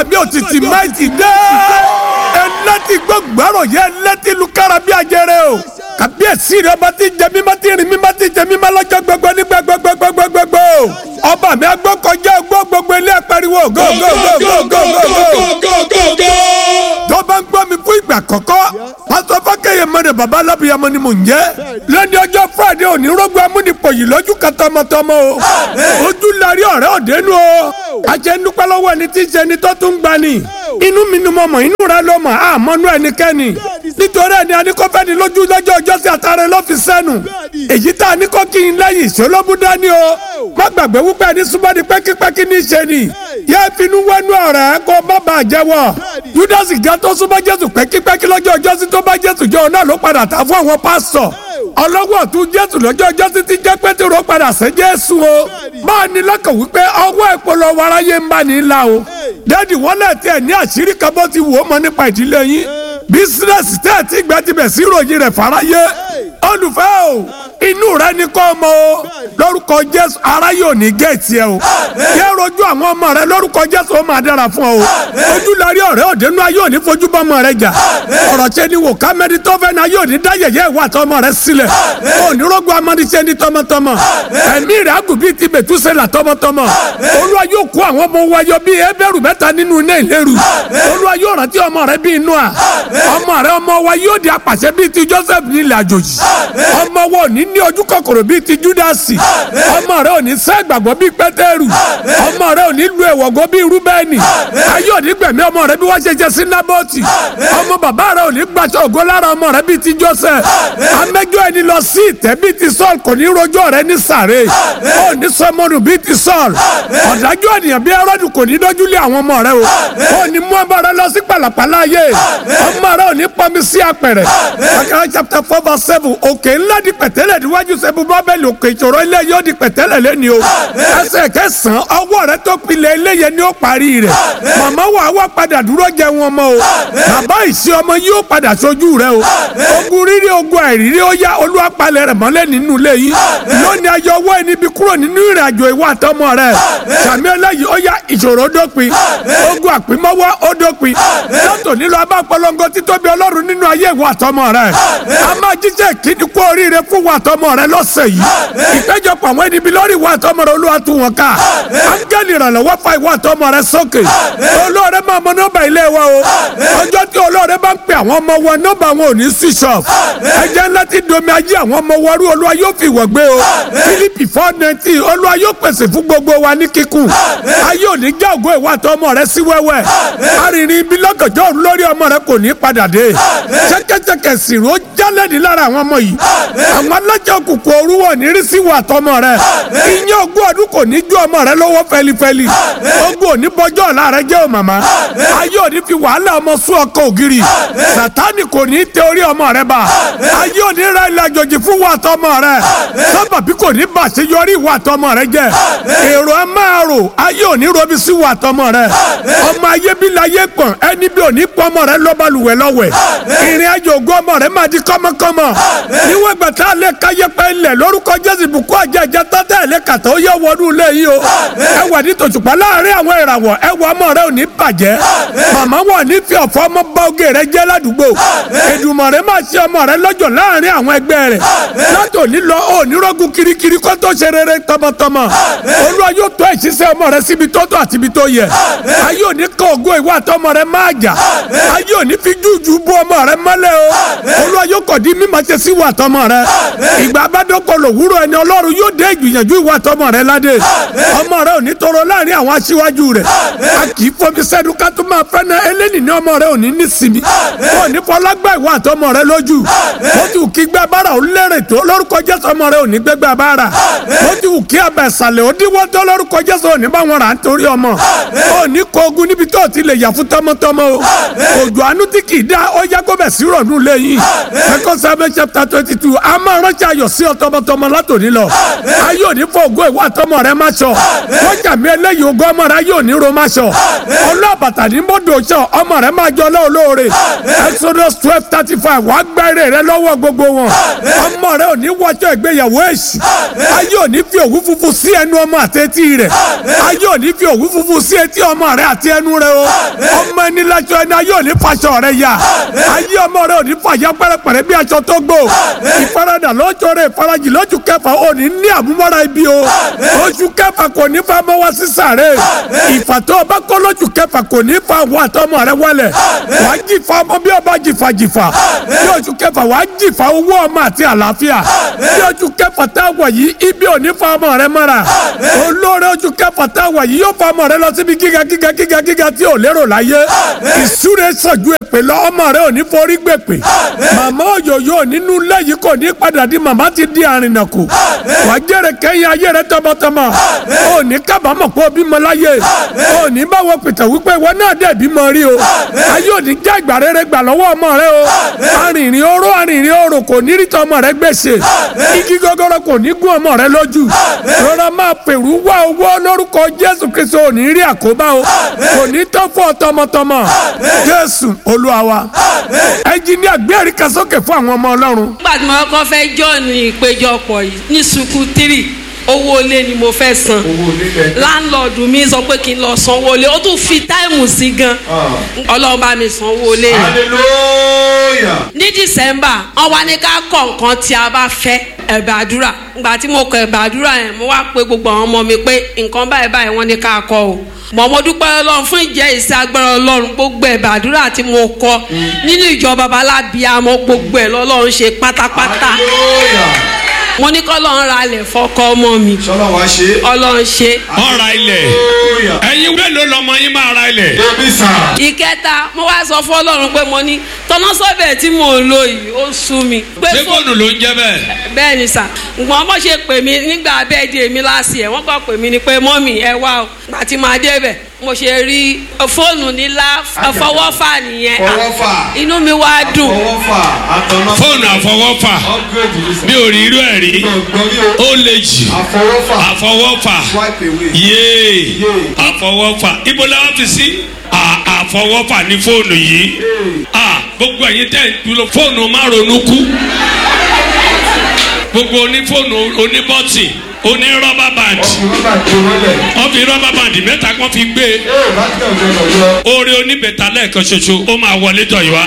bí òtítì máìtì dé ẹlẹ́tì gbọ́gbọ́rọ̀ yẹ ẹlẹ́tì lukara bí ajẹrẹ o kàbíyèsí rẹ bá ti jẹ mímọ́ ti rìn mímọ́ ti jẹ mímọ́ lọ́jọ́ gbogbo ní gbogbogbogbogbogbogbò ọba mi agbọ́ kọjá gbọ́ gbogbo ilé pariwo go go go go go go go tó bá ń gbọ́ mi fún ìgbà kọ́kọ́ pásọ fákẹ́yẹ mọ́ni baba alábìyamọ ni mò ń jẹ́ lẹ́ni ọjọ́ friday òní rògbò amúnipọ̀ yìí lójú kan tọmọtọmọ o ojú larí ọ̀rẹ́ òdenu o àjẹ nípa lọ́wọ́ ẹni tí ń ṣe ni tó tún gbani inú mi ni mo mọ̀ inú rẹ ló mọ̀ àmọ́nú ẹnikẹ́ni nítorí ẹni anikọ́fẹ́ni lójú lọ́jọ́ ọjọ́ sí àtàrẹ ló fi sẹ́nu èyí tá a ní kọ́ kí n lẹ́yìn ìṣolóbù dání o má gbàgbé wípé ẹni súnmọ́ ni pẹ́kípẹ́kí ní í ṣe ni yẹ finú wẹnu ọ̀rẹ́ kó má bàa jẹ́wọ́ júdásì gan tó súnmọ́ jésù pẹ́kípẹ́kí lọ́jọ́ ọjọ́ sí tó bá jésù jọ náà ló padà ta fún àwọn pásítọ̀ ọlọ́wọ́ tún jésù lọ́jọ́ ọjọ́ sí ti jẹ́ pétérò padà sẹ́ jésù o máa ní lọ́kàn wípé ọwọ́ ìpolówó aráyé ń bá ní la o dádì wọ́n lẹ̀ tẹ̀ ní àṣírí kan bó ti wò ó mọ nípa ìdílé yín bísínẹ́sì tẹ́ ẹ̀ tí gbẹ́ ti bẹ̀ sí ìròyìn rẹ̀ fáráyé olùfẹ́ o inú rẹ ní kọ́ ọmọ o lórúkọ jésù ara yóò ní géètì ẹ o yẹ rojú àwọn ọmọ rẹ lórúkọ jésù ó máa dára fún ọ o ojú larí ọ̀rẹ́ òdenu ayé òní fojú bọ́ ọmọ rẹ jà ọ̀rọ̀ ṣe ni wò kámẹ́rì tó fẹ́ na yóò ní dá yẹ̀yẹ́ ìwà àtọmọ rẹ sílẹ̀ òní rogun amadíṣẹ́ ní tọmọtọmọ ẹ̀mí rẹ̀ àgùn bíi ti bẹ̀túsẹ̀là tọmọtọmọ olúwa yóò kó àwọn ọmọ wáyọ bíi ẹbẹ̀rù mẹ́ta nínú iná ìléru olúwa yóò rántí ọmọ rẹ bíi Nóà ọmọ rẹ ọmọ wa yóò di apàṣẹ bíi ti Joseph nílẹ̀ àjòjì ọmọ wa ò ní ní ojú kòkòrò bíi ti Júdásì ọmọ rẹ ò ní sẹ́ gbàgbọ́ bíi Pétérù ọmọ rẹ ò ní lu ẹ̀wọ̀gọ́ bíi Rúbẹ́nì ayé ò ní gbẹ̀mí ọmọ rẹ bí wọ́n ṣe ṣe sí Nábọ́tì ọmọ bàbá rẹ ò ní gbàṣọ ògo lára ọmọ rẹ bíi ti Joseph amẹ́jọ́ ẹni lọ sí ìtẹ́ bíi ti Saul kò ní rojọ́ rẹ ní sàré ò ní sọmọnù bíi ti Saul ọ̀dájú ènìyàn bíi Hẹ́rọ́dù kò ní dójúlé àwọn ọmọ rẹ o ò ní mú ọmọ rẹ lọ sí pàlàpàlà ayé ọmọ rẹ ò ní pọnmi sí apẹ̀rẹ̀ Akara chapter four verse seven òkè ńlá di pẹ̀tẹ́lẹ̀ níwájú sẹ́bu bábẹ́lì òkè ìṣòro ilé yóò di pẹ̀tẹ́lẹ̀ lẹ́ni o ẹsẹ̀ kẹsàn-án ọwọ́ rẹ tó pilẹ̀ ilé yẹn ni ó parí rẹ̀ màmá wa wá padà dúró jẹ wọn mọ́ o bàbá ìṣe ọmọ yóò padà sojú rẹ o ogun rírí ogun àìrírí ó yá olúwa palẹ̀ rẹ̀ mọ́lẹ̀ nínú ilé yìí lónìí ayọ̀ ọwọ́ ẹni bí kúrò nínú ìrìn àjò ìwà àtọmọ rẹ sàmì ẹlẹ́yìí ó yá ìṣòro dópin ogun àpímọ́wọ́ ó dópin látò nílò abá polongo títóbi ọlọ́run nínú ayé ìwà àtọmọ rẹ a máa jíjẹ́ kíni kú oríire fún ìwà àtọmọ rẹ lọ́sẹ̀ yìí ìpéjọpọ̀ àwọn ẹni bí lórí ìwà àtọmọ rẹ olúwa tún wọn ká áńgẹ́lì ìrànlọ́wọ́ fa ìwà àtọmọ rẹ sókè olóore máa mọ nọ́mbà ilé wa o ọjọ́ tí olóore bá ń pè àwọn ọmọ wọn nọ́mbà wọn ò ní switch off ẹjẹ́ ńlá ti domi ayé àwọn ọmọ wọn rú olúwa yóò fi wọ̀ gbé o Fílípì four nineteen olúwa yóò pèsè fún gbogbo wa ní kíkún ayé ò ní já ògo ìwà àtọmọ rẹ sí wẹ́wẹ́ arìnrìn ibi lọ́gànjọ́ òru lórí ọmọ rẹ kò ní padà dé ṣẹ́kẹ́ṣẹkẹ̀ sìrò ó jálẹ̀ ní lára àwọn ọmọ yìí àwọn alájà òkùnkùn òru wọ̀ ní rí sí ìwà àtọmọ rẹ ìyẹn ogún ọdún kò ní ju ọmọ rẹ lọ́wọ́ fẹlifẹli ogún òní bọjọ́ ọ̀la rẹ jẹ́ o màmá ayé òní fi wàhálà ọmọ sún ọkọ ògiri sàtánì kò ní tẹ orí ọmọ rẹ bá ayé òní ra ilẹ̀ àjòjì fún ìwà àtọmọ rẹ sábàbí kò ní bàṣẹ yọrí ìwà àtọmọ rẹ jẹ èrò ẹ máa rò ayé òní robi sí ìwà àtọmọ rẹ ọmọ ayé bí láyé pọ̀n ẹni bí òní pọ̀ ọmọ rẹ lọ́balùwẹ̀ lọ́wẹ̀ ìrìn àjò ògùn ọmọ rẹ máa di kọ́mọkọ́mọ níwọ̀n ìgbà tá a lè káyé pẹ́ ilẹ̀ lórúkọ jésù ìbùkún àjẹjẹ tọ́tẹ́ ẹ̀ lè kàtà ó yẹ wọnú ilé yìí o ẹ wà ní tòṣùpá láàrin àwọn ìràwọ̀ ẹ wọ ọmọ rẹ ò ní bàjẹ́ màmá wọn ní fi ọ̀fọ̀ ọmọ bá oge rẹ jẹ́ ládùúgbò Èdùmàrè máa ṣe ọmọ rẹ lọ́jọ́ láàrin àwọn ẹgbẹ́ rẹ látò nílọ ò nírọ́gùn kirikiri kó tó ṣe rere tọmọtọmọ olúwa yóò tó ìṣiṣẹ́ ọmọ rẹ síbi tó tó àti ibi tó yẹ ayé òní kọ ògo ìwà àtọmọ rẹ máa jà ayé òní fi jújù bú ọmọ rẹ mọ́lẹ̀ o olúwa yóò kọ̀ di mímọ̀ ṣe sí ìwà àtọmọ rẹ ìgbà abádọ́kọ lòwúrọ̀ ẹni ọlọ́run yóò dé ìgbìyànjú ìwà àtọmọ rẹ ládé ọmọ rẹ ò ní tọrọ láàrin àwọn aṣíwájú rẹ a kì í fomi sẹ́nu ká tó máa fẹ́ náà eléni ní ọmọ rẹ ò ní ní sinmi wọn ò ní fọlágbá ìwà àtọmọ rẹ lójú ó ti wù kí gbẹ bára ò lérè tó lórúkọ jésù ọmọ rẹ ò ní gbẹgbẹ bára ó ti wù kí abẹ ìsàlẹ̀ ó díwọ́ tó lórúkọ jésù ò ní bá wọn rà á nítorí ọmọ ó ní kó ogun níbi tó ti lè yà fún tọmọtọmọ o òjò àánú tí kì í dá ó yá kó bẹ̀ sí rọ̀nù lẹ́yìn second samuel chapter twenty two a máa ránṣẹ́ ayọ̀ sí ọ tọmọtọmọ látòní lọ ayé òní fọ ògo ìwà tọmọ rẹ má sọ wọ́n jà mí eléyìí ògo ọmọ rẹ ayé òní ro má sọ ọlọ́ọ̀bà bàtà ní mọ́tò ṣọ ọmọ rẹ máa jọ lóore exodus twelve thirty five wàá gba èrè rẹ lọ́wọ́ gbogbo wọn ọmọ rẹ ò ní wọjọ́ ìgbéyàwó èṣù ayé ò ní fi òwú funfun sí ẹnu ọmọ àti etí rẹ ayé ò ní fi òwú funfun sí etí ọmọ rẹ àti ẹnu rẹ o ọmọ ẹni lájọ ẹni ayé ò ní faṣọ rẹ yá ayé ọmọ rẹ ò ní fàyà pẹrẹpẹrẹ bí aṣọ tó gbó ìfaradà lọ́jọ́ rẹ ìfarajì lójú kẹfà ò ní ní àmúmọ́ra ibi o oṣù kẹfà kò ní fa mọ́ wá sísàrè ìfàtọ́ ọba kọ́ lójú kẹfà kò ní fa àwọn àtọmọ rẹ wọlé wàá jìfà ọmọ bí ọba jìfà jìfà bí oṣù kẹfà wàá jìfà owó ọmọ àti àlàáfíà bí oṣù kẹfà tá a wọ̀ yìí ibi ò ní fa ọmọ rẹ mọ́ra olóore oṣù kẹfà tá a wọ̀ yìí yóò fa ọmọ rẹ lọ síbi gíga gíga gíga gíga tí ò lérò láyé ìsúre sọ̀jú èpè lọ ọmọ rẹ ò ní forí gbèpè màmá òyòyò nínú ilé yìí kò ní padà di màmá ti di àrìnàkù wàá jèrè kẹ́yìn ayé rẹ tọmọtọmọ ò ní kábàámọ̀ pé o bímọ láyé ò ní báwo pìtàn wípé ìwọ náà dẹ̀ bímọ rí o ayé ò ní já ìgbà rere gbà lọ́wọ́ ọmọ rẹ o arìnrìn oró arìnrìn orò kò ní rí tọ ọmọ rẹ gbèsè igi gogoro kò ní gún ọmọ rẹ lójú rọra máa pèrú wá owó lórúkọ Jésù Kristo ò ní rí àkóbá o kò ní tó fún ọ tọmọtọmọ Jésù Olúwa wa ẹnjìníà gbé ẹ̀ríkà sókè fún àwọn ọmọ Ọlọ́run. nígbà tí mo kọ́ fẹ́ jọ́ọ̀nù ìpéjọpọ̀ yìí ní sukù tírì owó ilé ni mo fẹ́ san láńlọ́ọ̀dù mi sọ pé kí n lọ sanwó ilé ó tún fi táìmù sí gan ọlọ́run bá mi sanwó ilé yẹn hallelujah. ní dísẹ́mbà wọ́n wá ní ká kọ̀ nǹkan tí a bá fẹ́ ẹ̀bẹ̀ àdúrà ìgbà tí mo kọ ẹ̀bẹ̀ àdúrà yẹn mo wá pé gbogbo àwọn ọmọ mi pé nǹkan báyìí báyìí wọ́n ní ká kọ o mọ̀ mo dúpẹ́ ọlọ́run fún ìjẹ́ ìsẹ́ agbára ọlọ́run gbogbo ẹ̀bẹ̀ àdúrà tí mo kọ nínú ìjọ babalábíàmọ́ gbogbo ẹ̀ lọ́lọ́run ṣe pátápátá hallelujah. mo ní kọ́ lọ́run ra ilẹ̀ fọ́kọ́ ọmọ mi sọlá wa ṣe. ọlọ́run ṣe ọ̀ra ilẹ̀ hallelujah. ẹ̀yin mélòó lọmọ yín máa ra ilẹ̀. débi sàn. ìkẹta mo wá sọ fún ọlọ́run pé mo ní tọ́nà sọ́bẹ̀ tí mò ń lò yìí ó sú mi. pé ṣé fóònù ló ń jẹ́ bẹ́ẹ̀. bẹ́ẹ̀ ni sà ǹgbọ́n bó ṣe pè mí nígbà bẹ́ẹ̀ di èmi láti ẹ̀ wọ́n kọ́ pè mí ni pé mọ́mì ẹ wá o àti máa débẹ̀ mo ṣe rí fóònù nílá fọwọ́fà nìyẹn Fọwọ́fà. inú mi wá dùn fọwọ́ fà àtọ̀nà. fóònù àfọwọ́fà upgrade yìí sàn. mi ò rí irú ẹ̀ rí gbọ̀ngbọ̀n yóò. ó lè jì àfọwọ́fà. àfọwọ́fà swipe away. yéé àfọwọ́fà ibo la wá fi sí À- àfọwọ́fà ní fóònù yìí À, gbogbo ẹ̀yin tẹ̀ ń dúró fóònù má ronú kú gbogbo onífóònù oníbọ́tì onírọ́bà band ọkùnrin bá gbé wọlé. wọ́n fi rọ́bà band mẹ́ta kan fi gbé ee láti ọjọ́ ìrọ̀lọ́. oore oníbẹ̀ta lẹ́ẹ̀kan ṣoṣo ó máa wọlé tọ̀ yìí wá.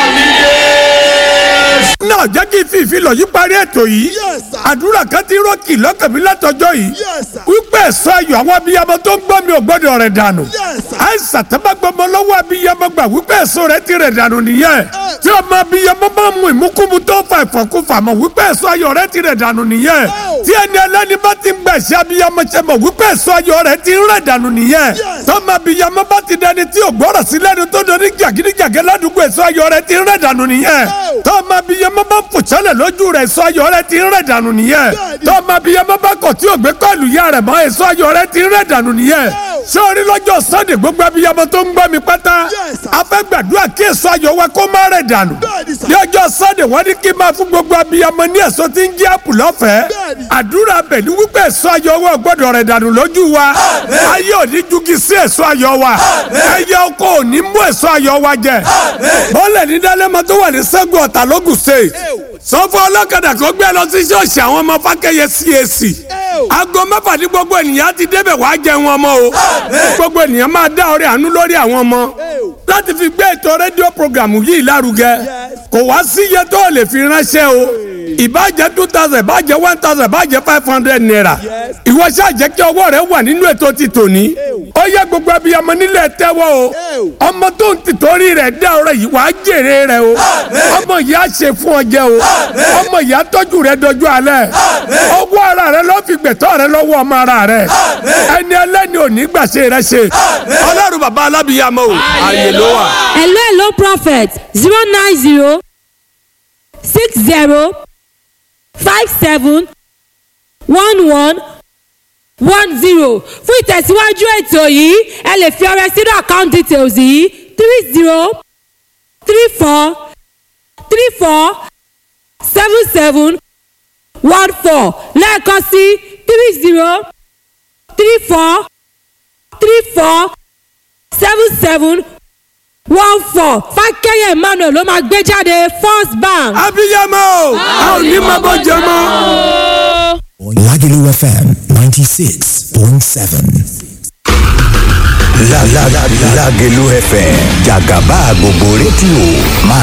náà jẹ́ kí n fi ìfilọ̀ yìí parí ètò yìí àdúrà kan ti rọ́ọ̀kì lọ́kàn mi látọjọ́ yìí wípé ẹ̀sọ́ ayọ̀ àwọn abiyamọ tó ń gbọ́ mi ò gbọ́dọ̀ rẹ̀ dànù àìsàn tó bá gbọmọ lọ́wọ́ abiyamọ gbà wípé ẹ̀sọ́ rẹ̀ ti rẹ̀ dànù nìyẹn tí ọmọ abiyamọ bá mú ìmúkúmu tó fa ìfọ̀kúfà mọ̀ wípé ẹ̀sọ́ ayọ̀ rẹ̀ ti rẹ̀ dànù nìyẹn tí ẹni ẹlẹ́ni bá ti ń gbà ṣe abiyamọ ṣe mọ̀ wípé ẹ̀sọ́ ayọ̀ rẹ̀ ti rẹ̀ dànù nìyẹn tọ́mọ abiyamọ bá ti dẹni tí ò gbọ́rọ̀ sí lẹ́nu tó doni jàgídíjàgẹ́ ládùúgbò ẹ̀sọ́ ayọ̀ rẹ̀ ti rẹ̀ dànù nìyẹn tọ́mọ abiyamọ bá ń fòṣẹ́lẹ̀ lójú rẹ̀ ẹ̀sọ́ ayọ̀ rẹ̀ ti rẹ̀ dànù nìyẹn tọ́mọ abiyamọ bá kọ̀ tí ò gbé kọ́ọ̀lù yá rẹ̀ mọ́ ẹ̀sọ́ ayọ̀ rẹ̀ ti rẹ̀ dànù nìyẹn sórí lọ́jọ́ sunday gbogbo abiyamọ tó ń gbọ́ mi pátá a fẹ́ gbàdúrà kí èso ayọ̀ wa kó má rẹ̀ dànù ní ọjọ́ sunday wọ́n ní kí n máa fún gbogbo abiyamọ ní èso tí ń jẹ́ àpù lọ́fẹ̀ẹ́ àdúrà bẹ̀ ní wípé èso ayọ̀ wa ò gbọ́dọ̀ rẹ̀ dànù lójú wa ayé ò ní jugi sí èso ayọ̀ wa ẹyẹ oko ò ní mú èso ayọ̀ wa jẹ bọ́ọ̀lẹ̀ ní dálẹ́mọ tó wà ní sẹ́gun ọ̀tà lógùn state sọ fún ọlọ́kadà kó gbé lọ sí ṣọ́ọ̀ṣì àwọn ọmọ fákẹ́yẹ CAC aago mẹ́fà ní gbogbo ènìyàn ti débẹ̀ wàá jẹun ọmọ o gbogbo ènìyàn máa dá ọrẹ àánú lórí àwọn ọmọ láti fi gbé ètò rédíò programu yìí lárugẹ kò wá sí iye tó o lè fi ránṣẹ́ o ìbàjẹ́ two thousand ìbàjẹ́ one thousand ìbàjẹ́ five hundred naira ìwọ ṣáà jẹ́ kí ọwọ́ rẹ wà nínú ètò ti tòní ó yẹ gbogbo abiyamọ nílẹ̀ tẹ́wọ́ o ọmọ tó ń tìtorí rẹ̀ dá ọrẹ yìí wàá jèrè rẹ o ọmọ yìí á ṣe fún ọ jẹ o ọmọ yìí á tọ́jú rẹ dọjú alẹ́ ọwọ́ ara rẹ ló fi gbẹ̀tọ́ rẹ lọ́wọ́ ọmọ ara rẹ ẹni ẹlẹ́ni ò ní gbàṣẹ rẹ ṣe ọlọ́run bàbá alábìyamọ o àyè ló wà. hello hello prophet zero nine zero six zero five seven one one one zero fún ìtẹ̀síwájú ètò yìí ẹ lè fi ọrẹ sínú account details yìí three zero three four three four seven seven one four lẹ́ẹ̀kan sí three zero three four three four seven seven one four fákẹ́yẹ̀ emmanuel ló máa gbé jáde first bank. abiyamọ a ò ní máa bọ́ jẹ mọ́. Lagelu FM 96.7. La la la Lagelu FM Jagaba gbogbo rédíò máa